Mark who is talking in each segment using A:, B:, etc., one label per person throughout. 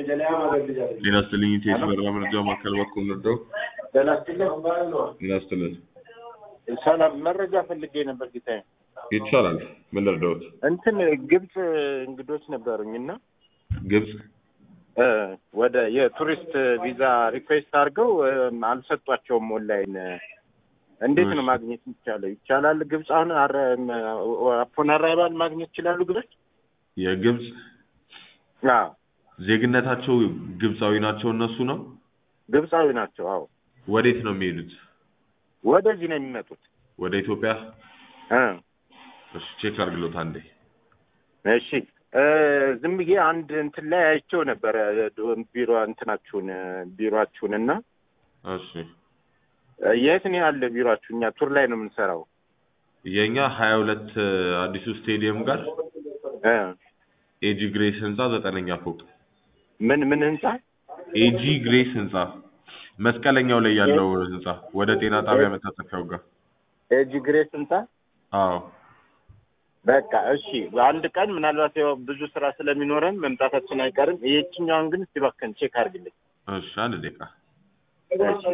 A: ጤና ይስጥልኝ ኢቴስ በራ መረጃ ማዕከል በኩል ነደው
B: ጤና ይስጥልኝ።
A: ጤና ይስጥልን
B: ሰላም፣ መረጃ ፈልጌ ነበር ጌታዬ።
A: ይቻላል ምን ልርዳዎት
B: እንትን ግብፅ እንግዶች ነበሩኝ እና
A: ግብፅ
B: እ ወደ የቱሪስት ቪዛ ሪኩዌስት አድርገው እ አልሰጧቸውም። ኦንላይን እንዴት ነው
A: እሺ።
B: ማግኘት ይቻላል? ይቻላል ግብፅ አሁን አፖን አራይባል ማግኘት ይችላሉ ግብፅ?
A: የግብፅ
B: አዎ
A: ዜግነታቸው ግብፃዊ ናቸው እነሱ ነው
B: ግብፃዊ ናቸው። አዎ
A: ወዴት ነው የሚሄዱት
B: ወደዚህ ነው የሚመጡት።
A: ወደ ኢትዮጵያ
B: እ
A: እሺ ቼክ አድርግሎት አንዴ
B: እሺ እ ዝም ብዬ አንድ እንትን ላይ አይቼው ነበረ ቢሮ እንትናችሁን ቢሮአችሁን እና
A: እሺ
B: እ የት ነው ያለ ቢሮአችሁ? እኛ ቱር ላይ ነው የምንሰራው።
A: የእኛ ሀያ ሁለት አዲሱ ስቴዲየም ጋር
B: እ
A: ኤጂ ግሬስ ህንፃ ዘጠነኛ ፎቅ
B: ምን ምን ህንጻ?
A: ኤጂ ግሬስ ህንፃ መስቀለኛው ላይ ያለው ህንፃ ወደ ጤና ጣቢያ መታጠፊያው ጋር
B: ኤጂ ግሬስ ህንጻ።
A: አዎ
B: በቃ እሺ፣ አንድ ቀን ምናልባት ያው ብዙ ስራ ስለሚኖረን መምጣታችን አይቀርም። ይህችኛውን ግን እስቲ እባክህን ቼክ አድርግልኝ።
A: እሺ አንድ ደቂቃ
B: እሺ።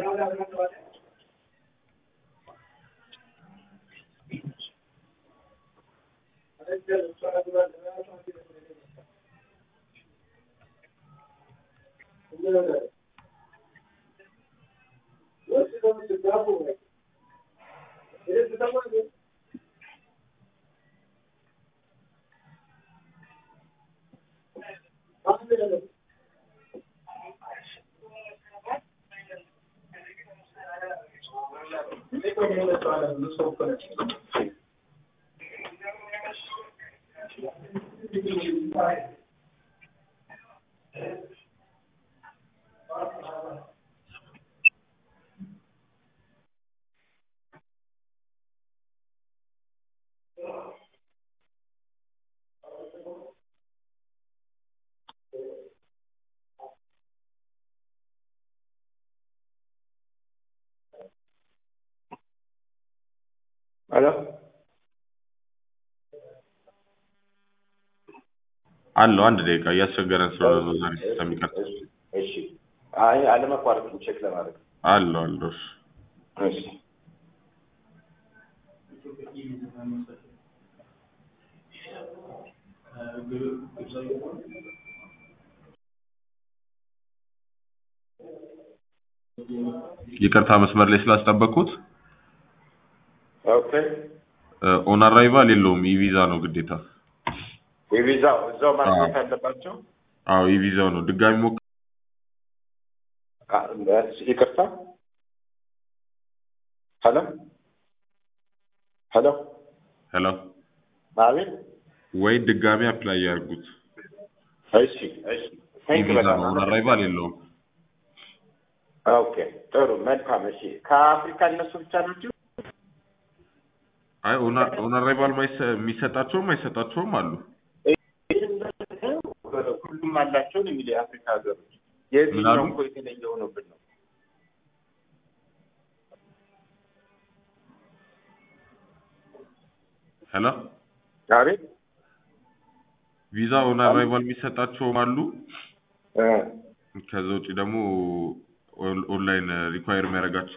B: ሄሎ
A: አለው አንድ ደቂቃ እያስቸገረን ስለሆነ ነው ዛሬ ስለሚቀር
B: እሺ። አይ አለመቋረጥም ቼክ ለማድረግ
A: አለው አለው እሺ
B: እሺ።
A: ይቅርታ መስመር ላይ ስላስጠበቅኩት
B: ኦኬ።
A: ኦን አራይቫል የለውም ኢቪዛ ነው ግዴታ
B: የቪዛው እዛው ማግኘት አለባቸው።
A: አዎ ኢቪዛው ነው ድጋሚ ሞክ
B: አ- ይቅርታ። ሄሎ ሄሎ፣
A: ሄሎ
B: አቤት።
A: ወይ ድጋሚ አፕላይ ያርጉት
B: እሺ እሺ። ቴንክ
A: ኢቪዛ
B: በጣም
A: ነው ኦን አራይቫል የለውም
B: ኦኬ፣ ጥሩ መልካም። እሺ፣ ከአፍሪካ እነሱ ብቻ ናቸው?
A: አይ ኦን አራይቫል የሚሰጣቸውም አይሰጣቸውም አሉ
B: ሁሉም አላቸው ነው የሚለው የአፍሪካ ሀገሮች። የዚህኛው
A: ምናሉ?
B: እኮ የተለየ ሆኖብን ነው።
A: ሄሎ
B: አቤት።
A: ቪዛ ኦን አራይቫል የሚሰጣቸውም አሉ
B: እ
A: ከዛ ውጭ ደግሞ ኦንላይን ሪኳየር የሚያደርጋቸው